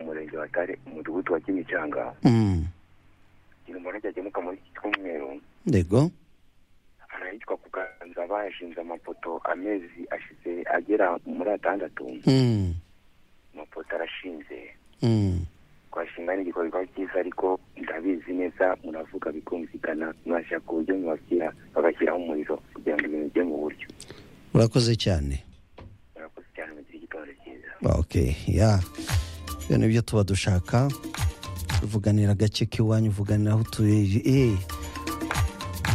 murenge wa tare umudugudu wa kimicanga ikintu umuntu ajya muri cy'umweru ndego arahitwa kuganza bashinze amapoto amezi ashize agera muri atandatu Mm. amapoto arashinze Mm. twashinga n'igikorwa cyiza ariko ndabizi neza muravuga bikumvikana mwashaka uburyo mwabashyira bagashyiraho umuriro kugira ngo ibintu bijye mu buryo urakoze cyane murakoze cyane mu gihe gitondo cyiza ok ya ibyo ni byo tuba dushaka tuvuganira agace k'iwanyu uvuganira aho utuye Eh.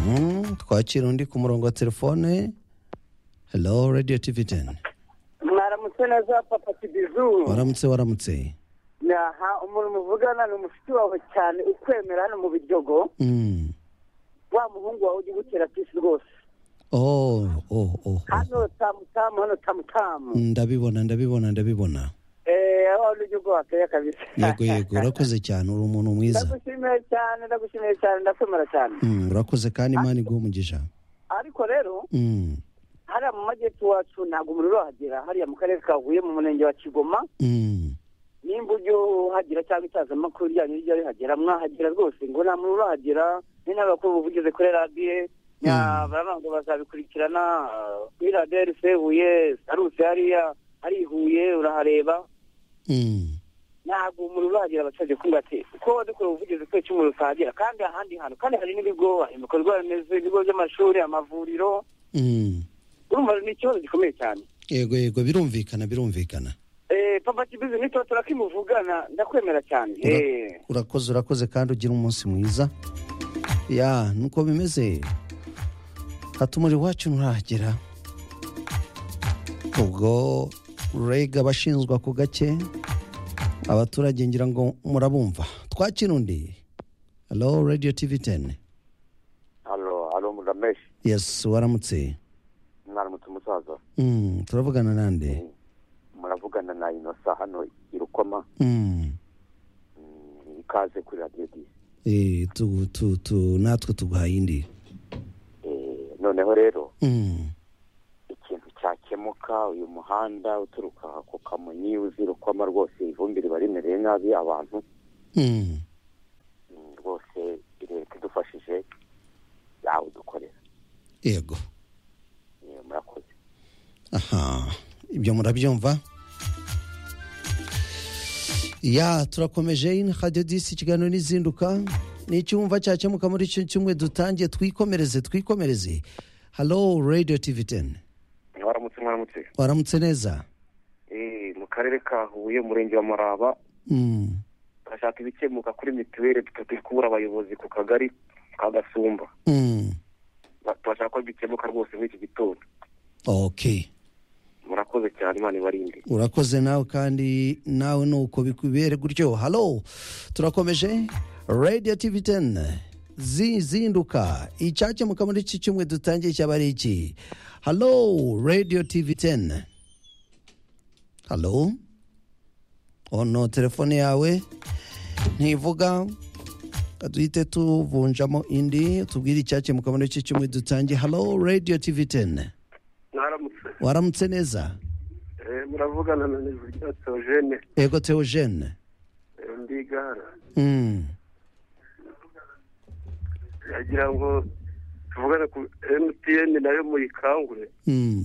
Mm, twakira undi ku murongo wa telefone hello radio tv 10 mwaramutse neza papa kibizu waramutse waramutse aha umuntu muvugana ni umushuti wawe cyane ukwemera hano mu biryogo Mm. wa muhungu wawe ujya ugutera pisi rwose oh oh oh, oh. hano tamutamu hano tamutamu ndabibona ndabibona ndabibona eee aho ujya ubwo wakeye kabisa yego yego urakoze cyane uri umuntu mwiza ndagushimiye cyane ndagushimiye cyane ndakwemera cyane Mm, urakoze kandi imana iguha umugisha ariko rero Mm. hariya mu majyepfo iwacu ntabwo umuriro urahagera hariya mu karere ka huye mu murenge wa kigoma Mm. nimba ujya uhagera cyangwa itangazamakuru ryanyu rijya rihagera mwahagera rwose ngo nta muntu urahagera ni n'abakuru ubuvugizi kuri radiyo Mm. baravuga ngo bazabikurikirana ah, kuri radiyo rfe huye saruse hariya hari i huye urahareba Mm. ntabwo umuriro urahagera bacaje kumva ati uko dukora ubuvugizi kuri cy'umuriro utahagera kandi ahandi hantu kandi hari n'ibigo hari ibikorwa remezo ibigo by'amashuri amavuriro Mm. urumva ni ikibazo gikomeye cyane yego yego birumvikana birumvikana Eh, papa kibizi nitotora kimuvugana ndakwemera cyane Ura- Eh, urakoze urakoze kandi ugira umunsi mwiza ya nuko bimeze hata umuriro wacu nturahagera ubwo rega abashinzwa ku gake abaturage ngira ngo murabumva twakira undi halo radiyo tivi teni halo halo murameshi yesi waramutse mwaramutse umusaza Mm, turavugana nande muravugana na inosa hano i rukoma Mm, Mm, ikaze kuri radiyo disi eh, tu- tu- tu- natwe tuguhaye indi Eh, noneho rero Mm, ikintu cyakemuka uyu muhanda uturuka ku kamonyi uzi rukoma rwose ivumbi riba rimereye nabi abantu mm. Mm, rwose leta idufashije yawe dukorera yego murakoze aha ibyo murabyumva ya turakomeje in radio disi ikiganiro n'izinduka ni icyumva cyakemuka muri icyo cyumwe dutangiye twikomereze twikomereze halo radio tv 10 mwaramutse mwaramutse waramutse neza Eh, mu karere ka huye umurenge wa maraba mm. turashaka ibikemuka kuri mituweli tukabikura abayobozi ku kagari ka gasumba Mm. Ba- turashaka ko bikemuka rwose muri iki gitondo ok murakoze cyane imana ibarinde urakoze nawe kandi nawe nuko bikubere gutyo halo turakomeje radio tv 10 zizinduka icyakemuka muri iki cyumwe dutangiye cyaba ari iki halo radio tv 10 halo ono telefone yawe ntivuga duhite tuvunjamo indi tubwire icyakemuka muri iki cyumwe dutangiye halo radio tv 10 mwaramutse waramutse neza Eh, muravugana na nizirya teogene ego teogene mbigara Mm. yagira ngo tuvugane ku mtn nayo muyikangure Mm.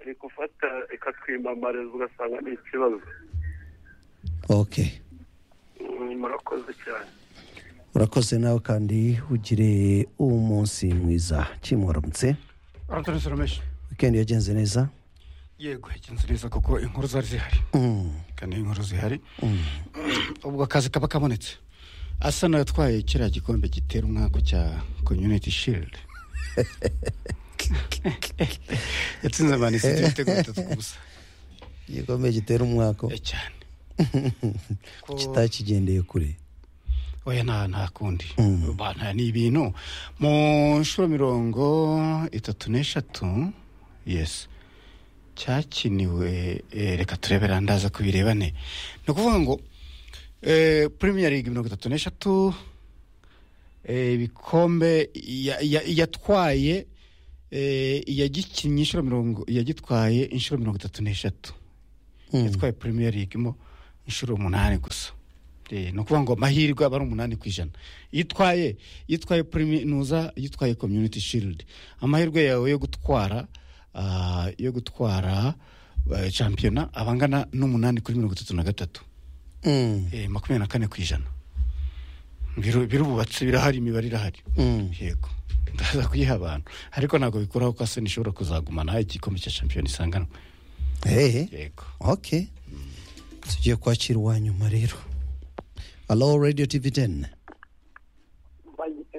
iri gufata ikatwimamariza ugasanga ni ikibazo ok Mm, murakoze cyane urakoze nawe kandi ugire umunsi mwiza kimuramutse Anthony Solomesh wikendi yagenze neza yego yagenze neza kuko inkuru zari zihari Mm. kandi inkuru zihari ubwo akazi kaba kabonetse asa n'atwaye kiriya gikombe gitera umwaka cya community shield yatsinze manisiti ibitego bitatu ku busa igikombe gitera umwako Eh, cyane Ko- kitakigendeye kure oya nta nta kundi Mm. Ba, nta ni ibintu mu nshuro mirongo itatu n'eshatu yes cyakiniwe eh, reka turebe randaza ko birebane ni ukuvuga ngo eh, premier league mirongo itatu n'eshatu eh, ibikombe ya- ya- yatwaye eh, yagikinnye inshuro mirongo yagitwaye inshuro mirongo itatu n'eshatu Mm. yatwaye premier league mo inshuro umunani gusa Eh, ni ukuvuga ngo amahirwe aba ari umunani ku ijana iyo utwaye iyo utwaye puriminuza iyo utwaye community shield amahirwe yawe yo gutwara ah, yo gutwara eh, shampiyona aba angana n'umunani kuri mirongo itatu na gatatu Mm, Eh, makumyabiri na kane ku ijana Biru- birubatse birahari imibare irahari mm. yego ndaza kuyiha abantu ariko ntabwo bikuraho ko asena ishobora kuzagumana igikombe cya shampiyona isanganwa Hey. yego okay tugiye kwakira uwa nyuma rero alo radio tv 10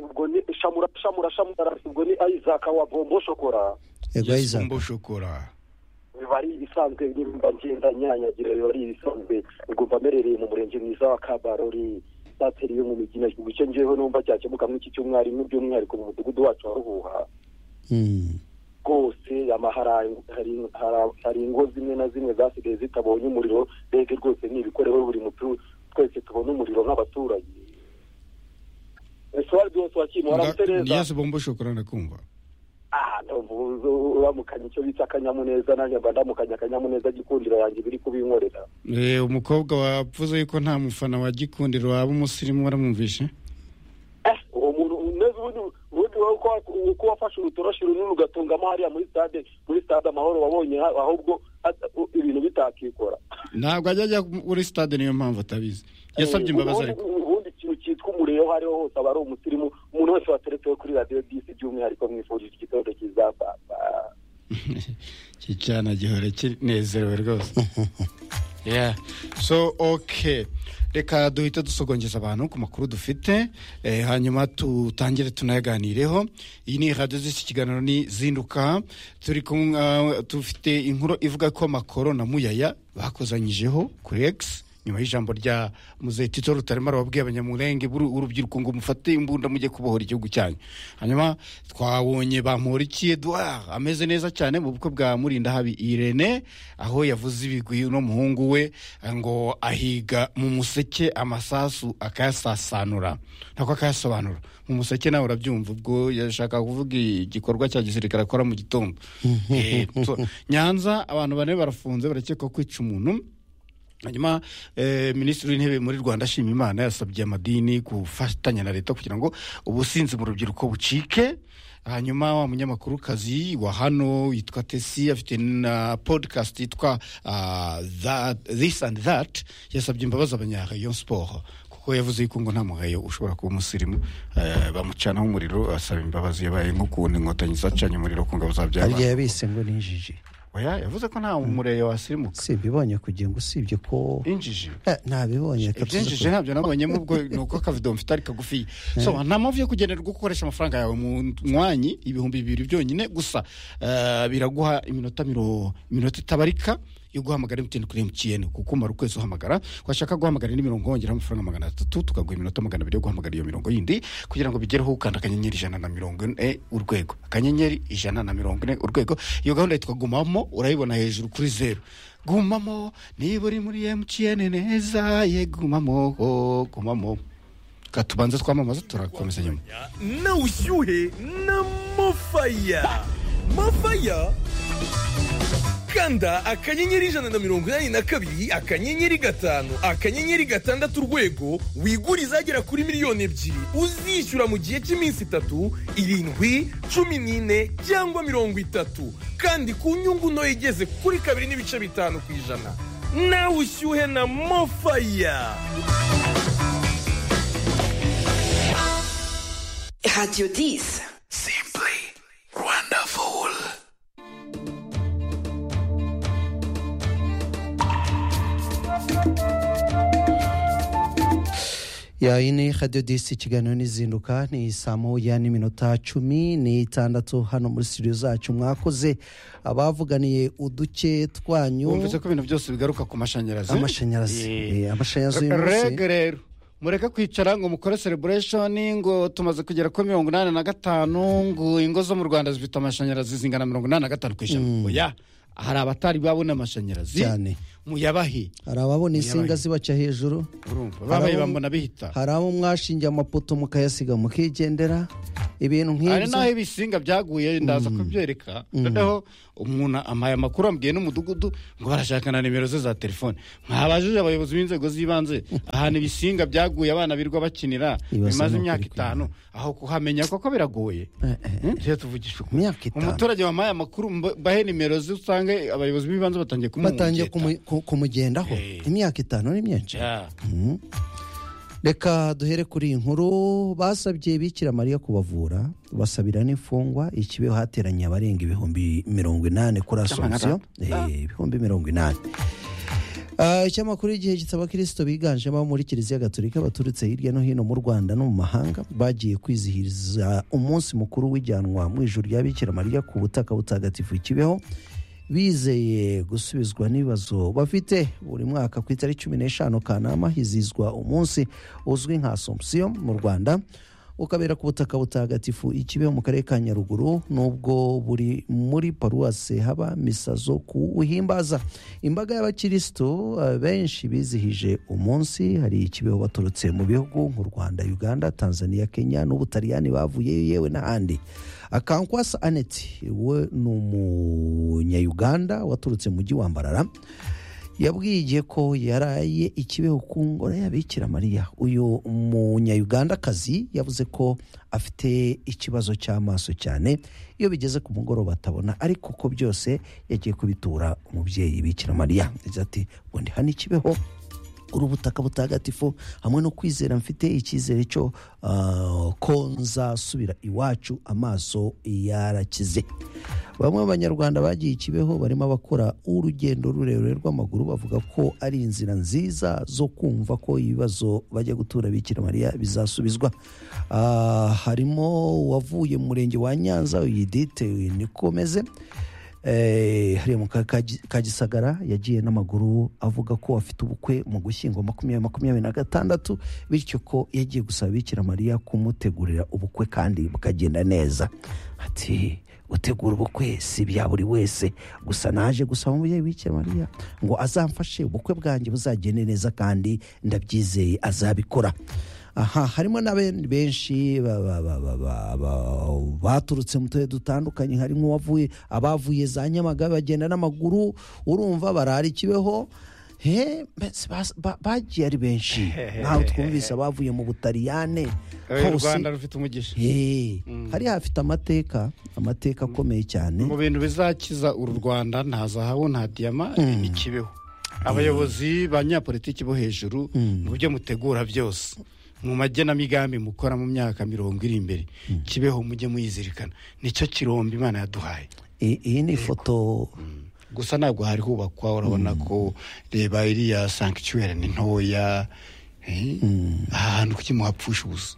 ngo ni shamura shamura shamura ngo ni isaac wa bombo shokora yego Yes, isaac Mbo shokora biba ari ibisanzwe nimba ngenda nyanyagira biba ari ibisanzwe ubwo mba merereye mu murenge mwiza wa kabarori sateri yo mu migina mu bice njyewe numva cyakemuka nk'iki cy'umwarimu by'umwihariko mu mudugudu wacu wa ruhuha Mm, rwose amahara hari- hari- hari ingo zimwe na zimwe zasigaye zitabonye umuriro mbega rwose ni ibikoreho buri mutu twese tubona umuriro nk'abaturage ese wari wose wakimura Nda- waramutse neza yes bombo shokora ndakumva Ah, ndumva ubuze uramukanya icyo bita akanyamuneza nanjye mba ndamukanya akanyamuneza gikundiro yanjye biri kubinkorera Eh, umukobwa wavuze yuko nta mufana wa gikundiro waba umusirimu waramwumvishe Eh, uwo muntu umeze ubundi ubundi wowe uko wa- uko wafashe urutoroshi runini ugatungamo hariya muri stade muri stade amahoro wabonye ha- ahubwo ha- u- ibintu bitakikora ntabwo ajya ajya muri stade niyo mpamvu atabizi yasabye Eh, imbabazi ubundi- ariko ubundi ikintu cyitwa umuriro aho ariho hose aba ari umusirimu umuntu wese wateretseho kuri radiyo disi by'umwihariko mwifurije igitondo cyiza papa cyana gihora kinezerewe rwose yeah. so ok reka duhita dusogongeza abantu ku makuru dufite eh, hanyuma tutangire tunayaganireho iyi ni radiyo z'iki kiganiro ni zinduka turi kumwe uh, dufite inkuru ivuga ko makoro na muyaya bakozanyijeho kuri x nyuma y'ijambo rya muzehe tito rutaremara wabwiye abanyamurenge buru- urubyiruko ngo mufate imbunda mujye kubohora igihugu cyanyu hanyuma twabonye bamporiki edouard ameze neza cyane mu bukwe bwa murinda habi irene aho yavuze ibigwi n'umuhungu we ngo ahiga mu museke amasasu akayasasanura nako akayasobanura mu museke nawe urabyumva ubwo yashaka kuvuga igikorwa cya gisirikare akora mu gitondo Eh, so, nyanza abantu bane barafunze barakekwa kwica umuntu hanyuma eh, minisitiri w'intebe muri rwanda ashima imana yasabye amadini gufatanya na leta kugira ngo ubusinzi mu rubyiruko bucike hanyuma wa munyamakurukazi wa hano witwa tesi afite na podcast yitwa ah, That- this and that yasabye imbabazi abanyarayon sport kuko yavuze yuko ngo nta mugayo ushobora kuba umusirimu eh, bamucanaho umuriro asaba imbabazi yabaye nk'ukuntu inkotanyi zacanye umuriro ku ngabo za harya byaba yabise ngo ni injiji oya yavuze ko nta mureyo wasirimuka si ibibonye kugira ngo usibye ko injiji Eh, ntabibonye ibyinjije kabisa ntabyo nabonyemo ubwo ni uko akavido mfite ari kagufi so nta mpamvu yo kugenerwa gukoresha amafaranga yawe mu mwanyi ibihumbi bibiri byonyine gusa eh, biraguha iminota miro- iminota itabarika yo guhamagara emutiyeni kuri emutiyeni kuko umara ukwezi uhamagara washaka guhamagara indi mirongo wongeraho amafaranga magana atatu tukaguha iminota magana abiri yo guhamagara iyo mirongo yindi kugira ngo bigereho ukanda akanyenyeri ijana na mirongo ine urwego akanyenyeri ijana na mirongo ine urwego iyo gahunda yitwa gumamo urayibona hejuru kuri zeru gumamo niba uri muri emutiyeni neza ye gumamo oh, gumamo Reka tubanze twamamaza turakomeza nyuma na ushuhe na mofaya mofaya kanda akanyenyeri ijana na mirongo inani na kabiri akanyenyeri gatanu akanyenyeri gatandatu urwego wigure izagera kuri miliyoni ebyiri uzishyura mu gihe cy'iminsi itatu irindwi cumi n'ine cyangwa mirongo itatu kandi ku nyungu ntoya igeze kuri kabiri n'ibice bitanu ku ijana nawe ushyuhe na mofaya Radio 10. ya iyi ni radio disi ikiganiro n'izinduka ni saa moya n'iminota cumi n'itandatu hano muri studio zacu mwakoze abavuganiye uduce twanyu wumvise ko ibintu byose bigaruka ku mashanyarazi amashanyarazi Eh. Eh, amashanyarazi uyu munsi rege rero mureke kwicara ngo mukore celebration ngo tumaze kugera kuri mirongo inani na gatanu ngo ingo zo mu rwanda zifite amashanyarazi zingana mirongo inani na gatanu ku ijana oya hari abatari babona amashanyarazi Cyane. muyabahe hari ababona insinga zibaca hejuru urumva Hari babaye abo- bambona bihita hari abo mwashingiye amapoto mukayasiga mukigendera ibintu hari nk'ibyo n'aho ibisinga byaguye ndaza kubyereka noneho umuntu amaye amakuru amubwiye n'umudugudu ngo barashakana nimero ze za telefone mwabajije abayobozi b'inzego z'ibanze ahantu ibisinga byaguye abana birwa bakinira Ibaza bimaze ni ukuri imyaka kw'imana. itanu aho kuhamenya koko biragoye Eh, eh, eh. rero tuvugisha ukuri. Imyaka itanu. umuturage wamaye amakuru mba- bahe nimero ze usange abayobozi b'ibanze batangiye batangiye kumumungeta. kumu- ku- kumugendaho Eh. imyaka itanu ni myinshi Ja. reka duhere kuri iyi nkuru basabye bikira mariya kubavura basabira n'imfungwa ikibeho hateranye abarenga ibihumbi mirongo inani kuri asonsiyo Eh, ibihumbi mirongo inani Ah, icyamakuru igihe gitaba kirisito biganjemo abo muri kiliziya gatolika baturutse hirya no hino mu rwanda no mu mahanga bagiye kwizihiriza umunsi mukuru w'ijyanwa mu ijuru rya bikira mariya ku butaka butagatifu kibeho bizeye gusubizwa n'ibibazo bafite buri mwaka ku itariki cumi n'eshanu kanama hizizwa umunsi uzwi nka asomsiyo mu rwanda ukabera ku butaka butagatifu ikibeho mu karere ka nyaruguru nubwo buri muri paruwase haba misa zo kuwuhimbaza imbaga y'abakirisitu eh, benshi bizihije umunsi hari ikibeho baturutse mu bihugu nk'u rwanda uganda tanzania kenya n'ubutaliyani bavuyeyo yewe n'ahandi akankwasa aneti we ni umunyayuganda waturutse mu mujyi wa mbarara yabwiye ko yaraye ikibeho ku ngoro y'abikira mariya uyu munyayugandakazi yavuze ko afite ikibazo cy'amaso cyane iyo bigeze ku mugoroba atabona ariko ko byose yagiye kubitura umubyeyi bikira mariya yagize ati ubundi hano ikibeho uri ubutaka butagatifu hamwe no kwizera mfite icyizere cyo ah, ko nzasubira iwacu amaso yarakize bamwe mu banyarwanda bagiye ikibeho barimo abakora urugendo rurerure rw'amaguru bavuga ko ari inzira nziza zo kumva ko ibibazo bajya gutura bikira mariya bizasubizwa Ah, harimo uwavuye mu murenge wa nyanza yidite nikomeze Eh, hariya mu karere ka Gi- ka gisagara yagiye n'amaguru avuga ko afite ubukwe mu gushyingo makumyabiri makumyabiri na gatandatu bityo ko yagiye gusaba bikira mariya kumutegurira ubukwe kandi bukagenda neza ati gutegura ubukwe si ibya buri wese gusa naje gusaba umubyeyi bikira mariya ngo azamfashe ubukwe bwanjye buzagende neza kandi ndabyizeye azabikora aha harimo na ben- benshi ba- ba- ba- ba- ba- ba- baturutse mu turere dutandukanye harimo uwavuye abavuye za nyamagabe bagenda n'amaguru urumva barara ikibeho he mbese bas- ba- bagiye ari benshi ntawe twumvise abavuye mu butaliyane Eh, u rwanda rufite umugisha Hey, hari hafite amateka amateka akomeye cyane mu bintu bizakiza uru rwanda nta zahabu nta diyama ni kibeho abayobozi ba nyapolitiki bo hejuru mu byo mutegura byose mu magenamigambi mukora mu myaka mirongo iri imbere kibeho mujye muyizirikana nicyo kirombe imana yaduhaye I- iyi ni ifoto gusa ntabwo hari hubakwa urabona ko reba iriya sankiciwere ni ntoya eh, aha hantu kuki muhapfusha ubusa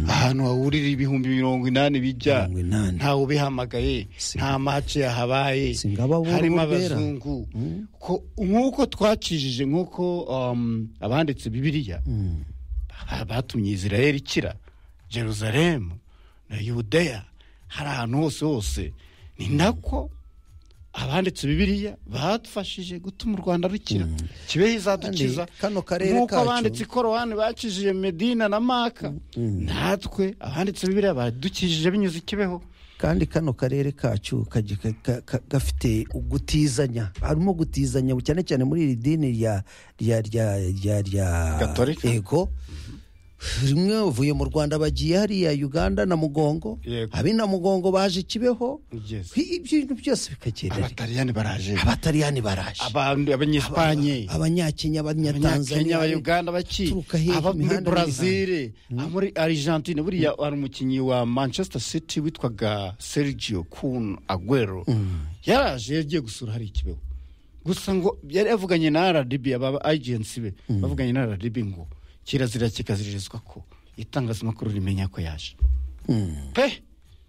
ahantu hahurira ibihumbi mirongo inani bijya Mirongo inani. ntawe ubihamagaye Si- nta mace yahabaye Singaba b'uruhu harimo rwera. abazungu Ko- nk'uko twakijije nk'uko um, abanditse bibiriya ba- batumye israel ikira jerusalemu na yudeya hari ahantu hose hose ni nako abanditse bibiriya badufashije gutuma u rwanda rukira kibeho izadukiza Kandi kano karere nk'uko kacu- abanditse korowani bakijije medina na maka natwe abanditse bibiriya badukijije binyuze i kibeho kandi kano karere kacu kaji- ka- ka- ka- gafite gutizanya harimo gutizanya cyane cyane muri iri dini rya rya rya rya rya Gatolika. yego rimwe bavuye mu rwanda bagiye hariya uganda na mugongo Yego. abi na mugongo baje kibeho Yes. Hi- ibintu byose bikagendera abataliyani baraje abataliyani baraje abantu abanyespanye abanyakenya abanyakenya abanyatanzania abayuganda baki turuka hehe aba ku muri mihanda brazil muri argentine buriya hari umukinnyi wa manchester city witwaga sergio kun aguero yaraje yagiye gusura hari ikibeho gusa ngo yari yavuganye na rdb aba agensi be bavuganye na rdb ngo kirazira kikaziririzwa ko itangazamakuru rimenya ko yaje pe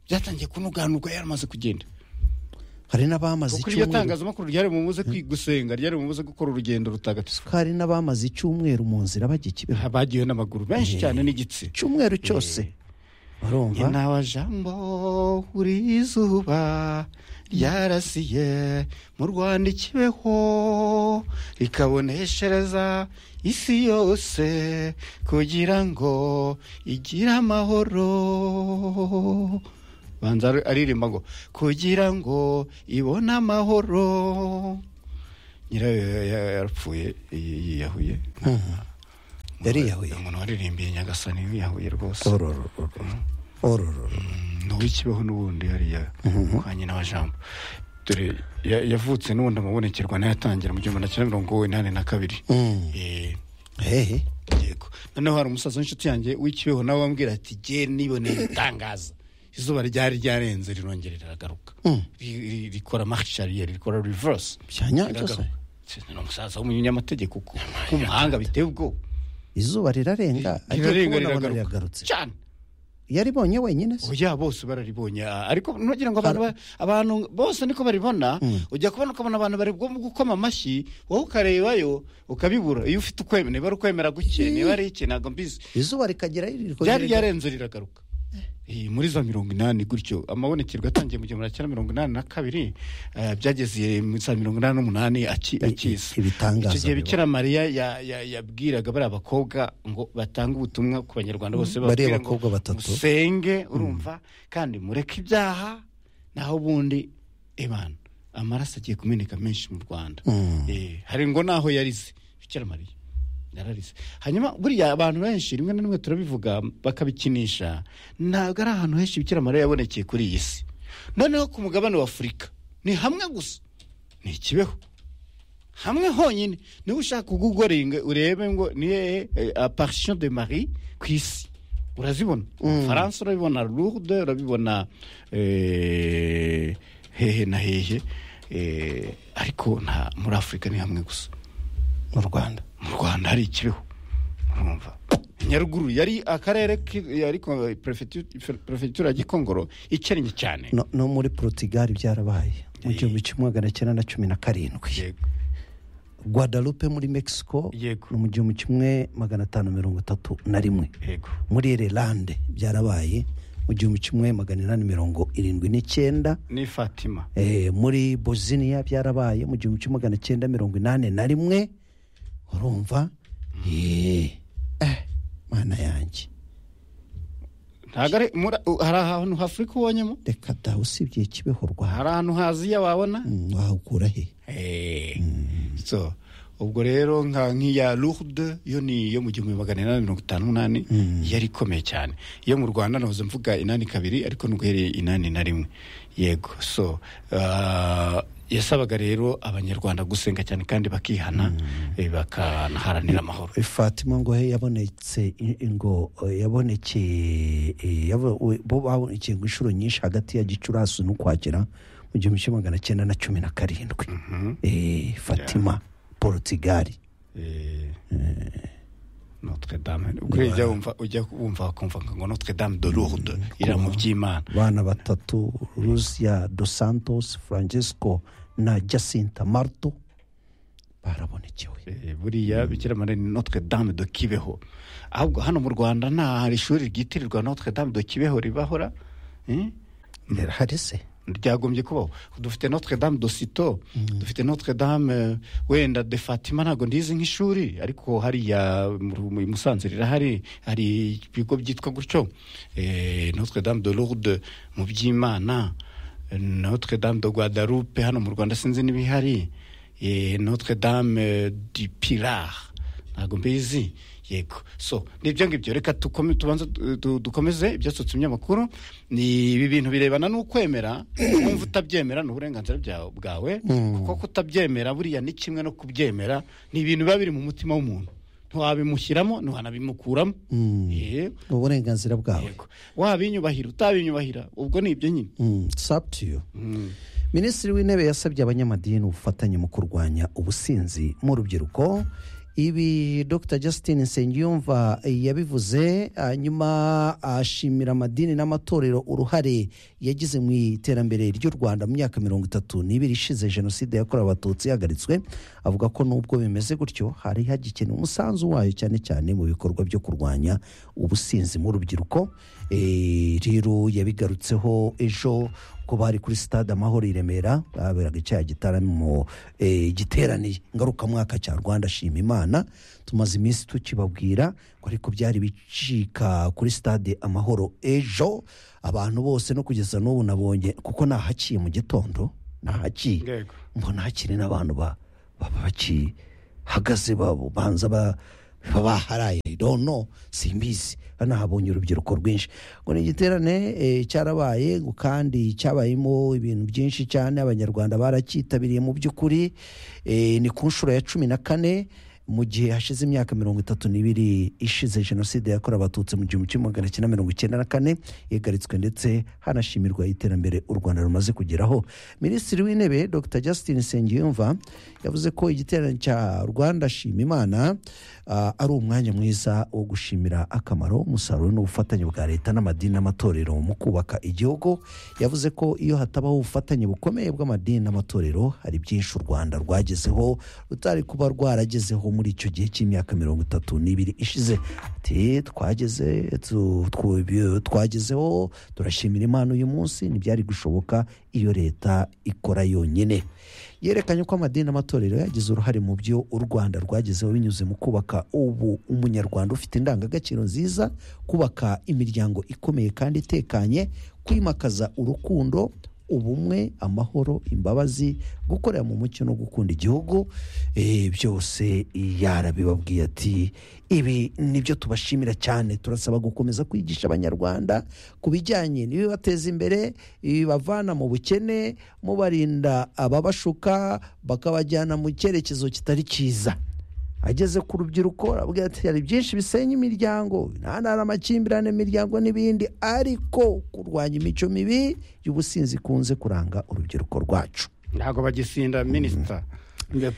byatangiye kunuganurwa yaramaze kugenda hari n'abamaze kuko iryo icyumweru tangazamakuru ryari bumubuze kwi- gusenga ryari bumubuze gukora urugendo rutagatifu hari n'abamaze icyumweru mu nzira bajya kibeho bagiwe n'amaguru benshi cyane n'igitsi icyumweru cyose urumva inawa jambo uri izuba ryarasiye mu rwanda ikibeho rikaboneshereza isi yose kugira ngo igire amahoro banza ari- aririmba ngo kugira ngo ibone amahoro nyirayo ya- ya- yarapfuye yi- yiyahuye yariyahuye umuntu waririmbiye nyagasani yiyahuye rwose ororororo ororororo n'uw'ikibeho n'ubundi hariya kwa nyina wa jambo dore ya- yavutse n'ubundi amabonekerwa nayo atangira mu gihumbi na cyenda mirongo inani na kabiri Mm. Eh, hehe yego noneho hari umusaza w'inshuti yanjye w'ikibeho nawe wambwira ati je niboneye itangaza izuba ryari ryarenze rirongere riragaruka Mm. Ri- ri- rikora marche arrière rikora reverse byanyanza se Riragaruka. ni umusaza w'umunyamategeko kuko w'umuhanga biteye ubwoba izuba rirarenga agiye rirarenga kubona abona riragaruka riragarutse cyane yaribonye wenyine se oya bose bararibonye ah, ariko ntugira ngo abantu ba- abantu bose niko baribona ujya kubona ukabona abantu bari bwo gukoma amashyi wowe ukarebayo ukabibura iyo ufite ukwemera niba ari ukwemera guke niba ari iki ntabwo mbizi izuba rikagera ryari ryarenze riragaruka Eh, muri za mirongo inani gutyo amabonekerwa atangiye mu gihumbi na cyenda mirongo inani na kabiri eh, byageze mu za mirongo inani n'umunani aki- akiza ibitangaza icyo gihe biba. bikira mariya ya- ya- yabwiraga bariya bakobwa ngo batange ubutumwa ku banyarwanda bose bariya bababwire ngo bakobwa batatu. musenge urumva kandi mureke ibyaha naho ubundi ebana amaraso agiye kumeneka menshi mu rwanda Mm. Eh, hari ngo n'aho yarize bikira mariya yararize hanyuma buriya abantu benshi rimwe na rimwe turabivuga bakabikinisha ntabwo ari ahantu henshi bikira mariya yabonekeye kuri iyi si noneho ku mugabane wa afurika ni hamwe gusa ni ikibeho hamwe honyine niba ushaka kugugoringa urebe ngo ni hehe aparisiyo de mari ku isi urazibona faransa urabibona lourde urabibona eh, hehe na hehe eh, ariko nta muri afurika ni hamwe gusa mu rwanda mu rwanda hari ikibeho urumva nyaruguru yari akarere ki- ariko perefetu- perefegitura ya gikongoro ikennye cyane no, no muri porutigali byarabaye mu gihumbi kimwe magana cyenda na cumi na karindwi Yego. guadalupe muri mexico Yego. ni mu gihumbi kimwe magana atanu mirongo itatu na rimwe yego muri irelande byarabaye mu gihumbi kimwe magana inani mirongo irindwi n'icyenda ni fatima eh, muri bosiniya byarabaye mu gihumbi kimwe magana cyenda mirongo inani na rimwe urumva eh, eh, mana yanjye ntabwo ari muri- u- hari ahantu hafurika ubonyemo reka dawe usibye ikibeho rwanda hari ahantu haziya wabona Mm, wahukura he Eh, so ubwo rero nka nk'iya lourde yo ni iyo mu gihumbi magana inani mirongo itanu n'umunani yari ikomeye cyane iyo mu rwanda nahoze mvuga inani kabiri ariko nubwo yari inani na rimwe yego so ah, yasabaga rero abanyarwanda gusenga cyane kandi bakihana eh, bakanaharanira amahoro fatima ngo he yabonetse i- ngo eh, yabonekeye eh, yabo- we- bo babonekeye ngo inshuro nyinshi hagati ya gicurasi n'ukwakira mu gihumbi kimwe magana cyenda na cumi na karindwi Eh, fatima porotigali Eh, notre dame ubwo rero ujya wumva ujya wumva wakumva ngo notre dame de lourde iramu by'imana bana batatu lucia dos santos francesco na jacinta marto barabonekewe Eh, buriya bikira mariya ni notre dame de kibeho ahubwo hano mu rwanda nta hari ishuri ryitirirwa notre dame de kibeho ribahora eh? hari se ryagombye kubaho dufite notre dame de sito dufite notre dame eh, wenda de fatima ntabwo ndizi nk'ishuri ariko hariya mu Ru- i musanze rirahari hari ibigo byitwa gutyo Eh, notre dame de lourde mu by'imana eh, notre dame de guadalupe hano mu rwanda sinzi n'ibihari Eh, notre dame eh, du pilar ntabwo mbizi yego so ni ibyo ngibyo reka tukome- tubanze du- du- dukomeze ibyasutse ibinyamakuru ni ibi bintu birebana n'ukwemera wumva utabyemera ni uburenganzira bya- bwawe kuko kutabyemera buriya ni kimwe no kubyemera ni ibintu biba biri mu mutima w'umuntu ntiwabimushyiramo ntiwanabimukuramo Eh, uburenganzira bwawe yego wabinyubahira utabinyubahira ubwo ni ibyo nyine Mm, it's up to you Mm. minisitiri w'intebe yasabye abanyamadini ubufatanye mu kurwanya ubusinzi mu rubyiruko ibi dr justin nsengiyumva yabivuze hanyuma ashimira amadini n'amatorero uruhare yagize mu iterambere ry'u rwanda mu myaka mirongo itatu n'ibiri ishize jenoside yakorewe abatutsi yahagaritswe avuga ko nubwo bimeze gutyo hari hagikeneye umusanzu wayo cyane cyane mu bikorwa byo kurwanya ubusinzi mu rubyiruko Eh, rero yabigarutseho ejo ko bari kuri stade amahoro i remera baberaga icyaha gitaramo eh, giterane ngarukamwaka cya rwanda shima imana tumaze iminsi tukibabwira ko ariko byari bicika kuri stade amahoro ejo abantu bose no kugeza n'ubu nabonye kuko nahaciye mu gitondo nahaciye yego mbona hakiri n'abantu ba- baba bakihagaze babo banza ba- baba baharaye dono simbizi banahabonye urubyiruko rwinshi ngo ni igiterane eh, cyarabaye ngo kandi cyabayemo ibintu byinshi cyane abanyarwanda baracyitabiriye mu by'ukuri Eh, ni ku nshuro ya cumi na kane mu gihe hashize imyaka mirongo itatu n'ibiri ishize jenoside yakorewe abatutsi mu gihumbi kimwe magana cyenda mirongo icyenda na kane yagaritswe ndetse hanashimirwa iterambere u rwanda rumaze kugeraho minisitiri w'intebe dr justin nsengiyumva yavuze ko igiterane cya rwanda shima imana ah, ari umwanya mwiza wo gushimira akamaro umusaruro n'ubufatanye bwa leta n'amadini n'amatorero mu kubaka igihugu yavuze ko iyo hatabaho ubufatanye bukomeye bw'amadini n'amatorero hari byinshi u rwanda rwagezeho rutari kuba rwaragezeho muri icyo gihe cy'imyaka mirongo itatu n'ibiri ishize ati twageze tu- twu- bi- twagezeho turashimira imana uyu munsi ntibyari gushoboka iyo leta ikora yonyine yerekanye ko amadini n'amatorero yagize uruhare mu byo u rwanda rwagezeho binyuze mu kubaka ubu umunyarwanda ufite indangagaciro nziza kubaka imiryango ikomeye kandi itekanye kwimakaza urukundo ubumwe amahoro imbabazi gukorera mu mucyo no gukunda igihugu eh, byose yarabibabwiye ati ibi nibyo tubashimira cyane turasaba gukomeza kwigisha abanyarwanda ku bijyanye n'ibibateza imbere ibibavana mu bukene mubarinda ababashuka bakabajyana mu cyerekezo kitari cyiza ageze ku rubyiruko arabwira ati hari byinshi bisenya imiryango nta hari amakimbirane mu miryango n'ibindi ariko kurwanya imico mibi y'ubusinzi ikunze kuranga urubyiruko rwacu ntabwo bagisinda minisita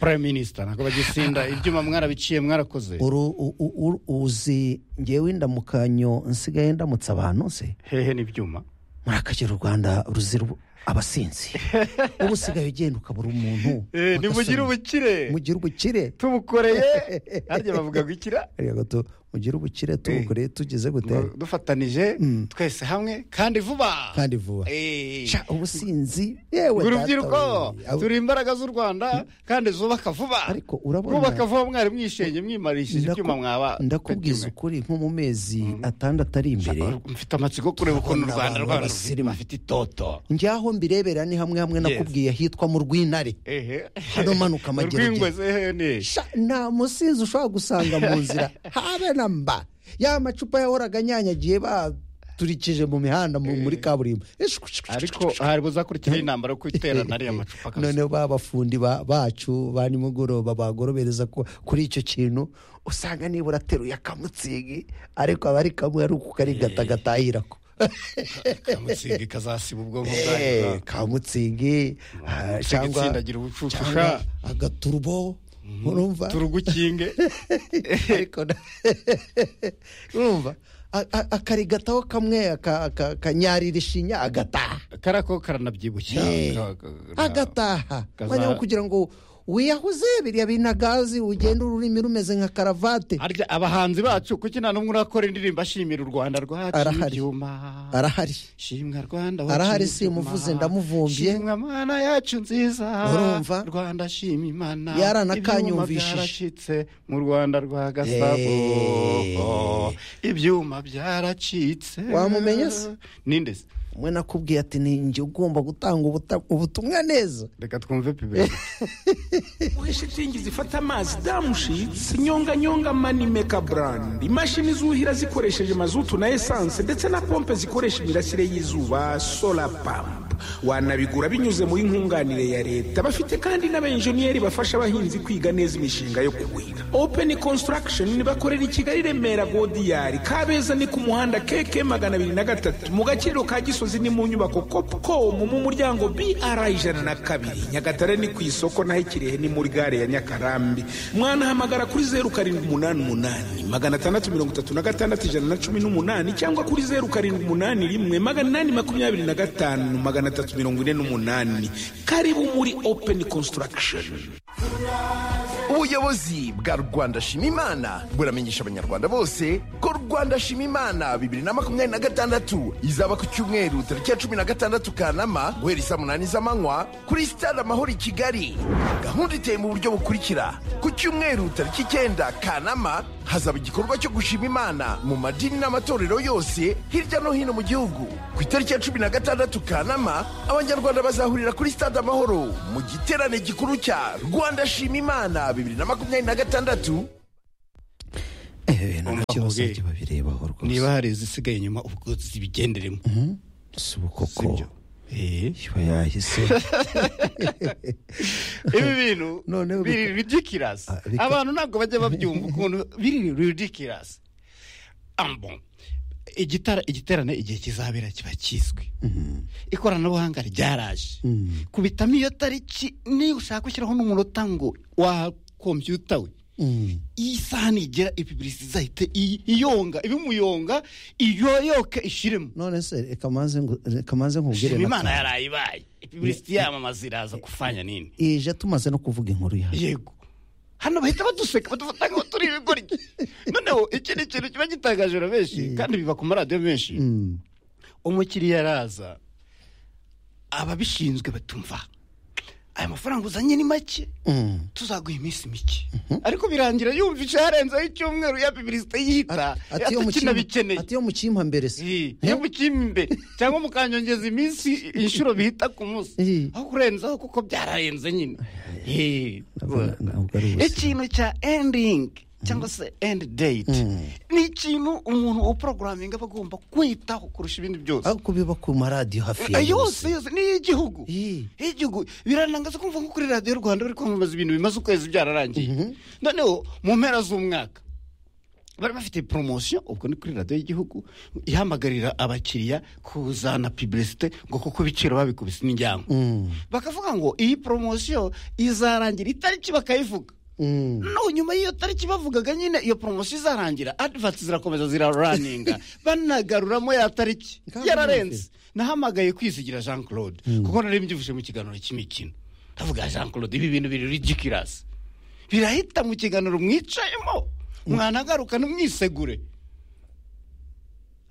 prime minisita ntabwo bagisinda ibyuma mwarabiciye mwarakoze Uru- u- u- u- uzi ngewe indamukanyo nsigaye ndamutse abantu se hehe n'ibyuma muri akagera u rwanda ruzira ubu- abasinzi ubu usigaye ugenda ukabura umuntu nimugire ugasanga- ubukire mugire ubukire tubukoreye harya bavuga gukira Erega tu- mugire ubukire tubukoreye tugeze gute ngo dufatanije Mm. twese hamwe kandi vuba kandi vuba Eh. Sha, ubusinzi yewe ngo data urubyiruko we. Abo- turi imbaraga z'u rwanda kandi zubaka vuba ariko urabona kubaka vuba mwari mwishenye mwimarishije ndaku- ibyuma mwaba ndakubwiza ukuri nko mu mezi atandatu ari imbere mfite amatsiko kureba ukuntu u Urabona rwanda abantu rwanda basirimu. bafite itoto njyaho mbirebera ni hamwe hamwe nakubwiye ahitwa mu rw'intare ehe Hano manuka amageragere. Urw'ingwe zehe ne Sha, nta musinzi ushobora gusanga mu nzira habe na mba ya macupa yahoraga anyanyagiye baturikije mu mihanda mu- muri kaburimbo ariko hari buzakurikiraho intambara yo kwiterana ariya macupa akazi. noneho ba bafundi ba- bacu ba nimugoroba bagorobereza ku- kuri icyo kintu usanga nibura ateruye akamutsigi ariko aba ari kamwe ari uko karigata gatahirako kamutsigi kazasiba ubwonko Eh, bwayo kamutsigi ah, cyangwa itsindagira ubucucu cyangwa agaturubo urumva turugukinge ariko na- urumva a- a- akarigataho kamwe aka- aka- akanyarira ishinya agataha karako karanabyibushya Eh, Ka- ka- agataha kaza- mwanya wo kugira ngo wiyahuze biriya binagazi ugenda ururimi rumeze nka karavate Harya abahanzi bacu kuki nta n'umwe urakora indirimbo ashimira u rwanda rwaciye Arahari. ibyuma arahari shimwa rwanda waciye Arahari ibyuma. simuvuze, ndamuvumbiye. shimwa mana yacu nziza Urumva? rwanda shima imana ibyuma Yaranakanyumvishije. byaracitse mu rwanda rwa gasabo Eh. Oh, ibyuma byaracitse Wamumenya se? ninde se mwe nakubwiye ati ni njye ugomba gutanga ubuta- ubutumwa neza reka twumve pibe Uwe shitingi zifata amazi damushitsi nyonga nyonga mani meka burandi imashini zuhira zikoresheje mazutu na esanse ndetse na pompe zikoresha imirasire y'izuba sola pampu wanabigura binyuze muri nkunganire ya leta bafite kandi n'abenjeniyeri bafasha abahinzi kwiga neza imishinga yo kuhira open construction bakorera i kigali remera godiyari kabeza ni ku muhanda keke magana abiri na gatatu mu gakiriro ka gisozi ni mu nyubako copcom mu muryango br ijana na kabiri nyagatare ni ku isoko naho ikirehe ni muri gare ya nyakarambi mwanahamagara kuri zeru karindwi umunani umunani magana atandatu mirongo itatu na gatandatu ijana na cumi n'umunani cyangwa kuri zeru karindwi umunani rimwe magana inani makumyabiri na gatanu magana atatu mirongo ine n'umunani karibu muri open construction ubuyobozi bwa rwanda shima imana buramenyesha abanyarwanda bose ko rwanda shima imana bibiri na makumyabiri na gatandatu izaba ku cyumweru tariki ya cumi na gatandatu kanama guhera isaa munani z'amanywa kuri sitade amahoro i kigali gahunda iteye mu buryo bukurikira ku cyumweru tariki icyenda kanama hazaba igikorwa cyo gushima imana mu madini n'amatorero yose hirya no hino mu gihugu ku itariki ya cumi na gatandatu kanama abanyarwanda bazahurira kuri sitade amahoro mu giterane gikuru cya rwanda shima imana bibiri na makumyabiri na gatandatu nta kibazo kibabirebaho rwose niba hari izisigaye inyuma ubwo zibigenderemo si koko Sibyo. iba yahise ibi bintu Noneho biri bika- ridikirasi Ah, bika- abantu ntabwo bajya babyumva ukuntu biri ridikirasi ambo igitara igiterane igihe kizabera kiba kizwi ikoranabuhanga ryaraje kubitamo iyo tariki niyo ushaka ushyiraho n'umunota ngo wa kompiyuta we iyi saha nigera ipibirisi izahite iyi- iyonga ibimuyonga iyoyoke ishiremo none se reka manze ngu- reka manze nkubwire shima na imana kanama. yaraye ibaye ipibirisi yamamaza iraza kufanya nini ije tumaze no kuvuga inkuru yawe yego hano bahita baduseka badufata ngo turi ibigoryi noneho iki ni ikintu kiba gitangaje na benshi kandi biva ku maradiyo menshi umukiriya araza ababishinzwe batumva aya mafaranga uzanye ni make tuzaguha iminsi mike ariko birangira yumvise harenzeho icyumweru ya bibirisite yihita ati iyo mu cyima- atanabikeneye ati iyo mu cyima mbere se iyo mukimba imbere cyangwa mukanyongeza iminsi inshuro bihita ku munsi aho kurenzaho kuko byararenze nyine Eh, ntabwo ari ubuzima ikintu cya endingi cyangwa se endi deyiti ni ikintu umuntu upurogaraminga aba agomba kwitaho kurusha ibindi byose ariko biba ku maradiyo hafi ya Eh, yose yose ni iy'igihugu iy'igihugu biranangaza kumva nko kuri radiyo rwanda bari kwamamaza ibintu bimaze ukwezi byararangiye noneho mu mpera z'umwaka bari bafite poromosiyo ubwo ni kuri radiyo y'igihugu ihamagarira abakiriya kuzana pibirisite ngo kuko ibiciro babikubise imiryango bakavuga ngo iyi poromosiyo izarangira itariki bakayivuga no nyuma y'iyo tariki bavugaga nyine iyo poromosiyo izarangira adivansi zirakomeza ziraraninga banagaruramo ya tariki Kandi yararenze nahamagaye kwizigira jean claude kuko nari mbyivushye mu kiganiro cy'imikino ndavuga jean claude ibi bintu biri rigikirasi birahita mu kiganiro mwicayemo mwanagaruka ntimwisegure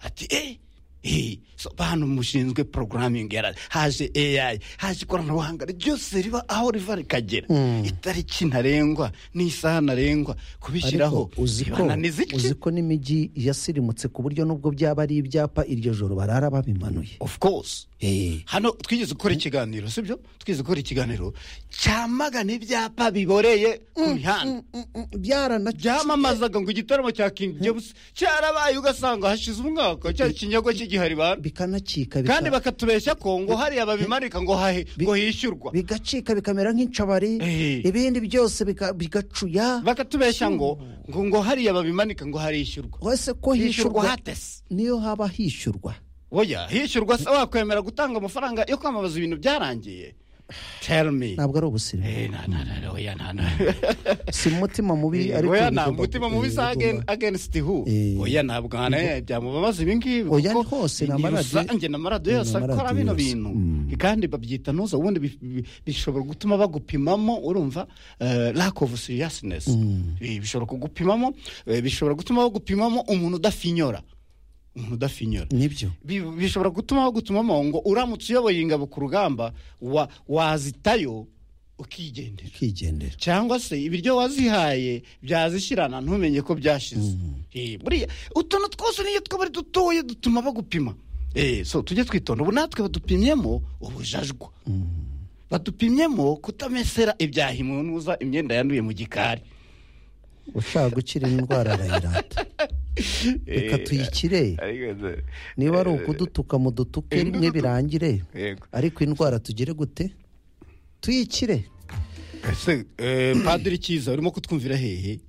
ati eh eh, so bantu mushinzwe programming yara haje AI haje ikoranabuhanga ryose riba aho riva rikagera itariki ntarengwa n'isaha ntarengwa kubishyiraho Ariko uzi ko bibananiza iki? uzi ko n'imijyi yasirimutse ku buryo nubwo byaba ari ibyapa iryo joro barara babimanuye of course Eh, hano twigeze gukora ikiganiro sibyo twigeze gukora ikiganiro cyamagana ibyapa biboreye ku mihanda byaranaciye byamamazaga ngo igitaramo cya King James cyarabaye ugasanga hashize umwaka cya kinyago cy'igihari bantu bikanacika bika- kandi bakatubeshya ko ngo hariya babimanika ngo hahe ngo hishyurwa bigacika bikamera nk'incabari Eh. ibindi byose bika- bigacuya bakatubeshya ngo ngo ngo hariya babimanika ngo harishyurwa wese ko hishyurwa hishyurwa hatese niyo haba hishyurwa oya hishyurwa se wakwemera gutanga amafaranga yo kwamamaza ibintu byarangiye tell me ntabwo ari ubusirimu Eh, na- na- na- na- oya nta na si umutima mubi Eh, ariko oya nta bigomba- mutima eh, mubi bigomba- sa again- against who Eh. oya ntabwo hana byamubabaza ibi ngibi Oya, kuko ni hose, ni ni amaradiyo- rusange ni amaradiyo yose ni akora amaradiyo bino yose. bintu Mm. kandi babyita noza ubundi bi- bi- bishobora gutuma bagupimamo urumva eh, lack of seriousness Eh, bishobora kugupimamo eh, bishobora gutuma bagupimamo umuntu udafinyora umuntu udafinyora nibyo bi- bishobora gutuma bagutumamo ngo uramutse uyoboye ingabo ku rugamba wa- wazitayo ukigendera ukigendera cyangwa se ibiryo wazihaye byazishyirana ntumenye ko byashize Eh, buriya utuntu twose n'iyo twaba ari dutoya dutuma bagupima Eh, so tujye twitonda ubu natwe badupimyemo ubujajwa badupimyemo kutamesera ibyaha imunuza imyenda yanduye mu gikari ushaka gukira indwara arayirata reka tuyikire niba ari ukudutuka mu dutuke rimwe birangire Yego. ariko indwara tugire gute tuyikire Ese eh, padiri cyiza urimo kutwumvira hehe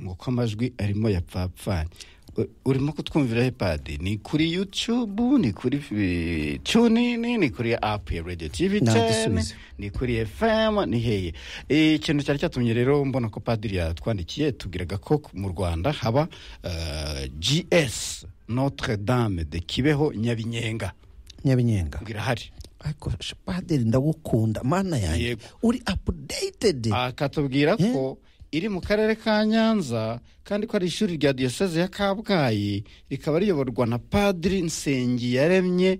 ngo ko amajwi arimo yapfapfanye U- urimo kutwumvira he padi ni kuri youtube ni kuri eh, tunini ni kuri app ya radio tv Nta 10 gisubizo. ni kuri fm ni hehe Eh, ikintu cyari cyatumye rero mbona ko padiri yatwandikiye tubwiraga ko mu rwanda haba eh, gs notre dame de kibeho nyabinyenga nyabinyenga irahari ariko padiri ndagukunda mana yanjye uri updated akatubwira ko iri mu karere ka nyanza kandi ko ari ishuri rya diyoseze ya kabgayi rikaba riyoborwa na padiri nsengiyaremye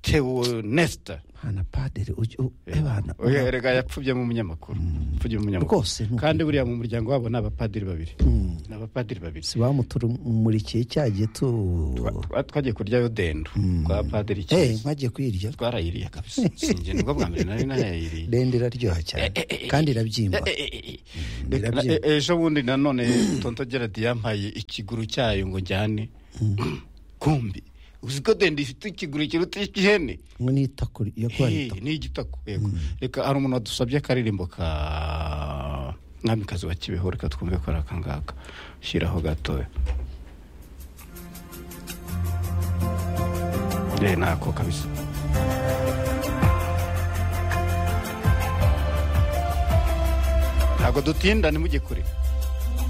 teonesta hana padiri ujye u- ebana Oya, erega yapfubye mu munyamakuru yapfubye mu munyamakuru rwose ni uko. kandi buriya mu muryango wabo ni abapadiri babiri ni abapadiri babiri si bamutumurikiye cya gito Twa- twagiye kuryayo dendo kwa padiri eh cyiza nkagiye kuyirya twarayiriye kabisa sinjye nibwo bwa mbere nari nayayiriye dende iraryoha cyane kandi irabyimba Reka- Birabyimba. e- ejo bundi nanone tonto gerard yampaye ikiguru cyayo ngo njyane kumbi uzi ko denda ifite ikiguru kiruta icy'ihene ngo nita kuri yo kuba Eh, ni igitako yego reka hari umuntu wadusabye akaririmbo ka mwamikazi wa kibeho reka twumve ko ari akangaka shyiraho gatoya Eh, nako kabisa ntabwo dutinda ntimujye kure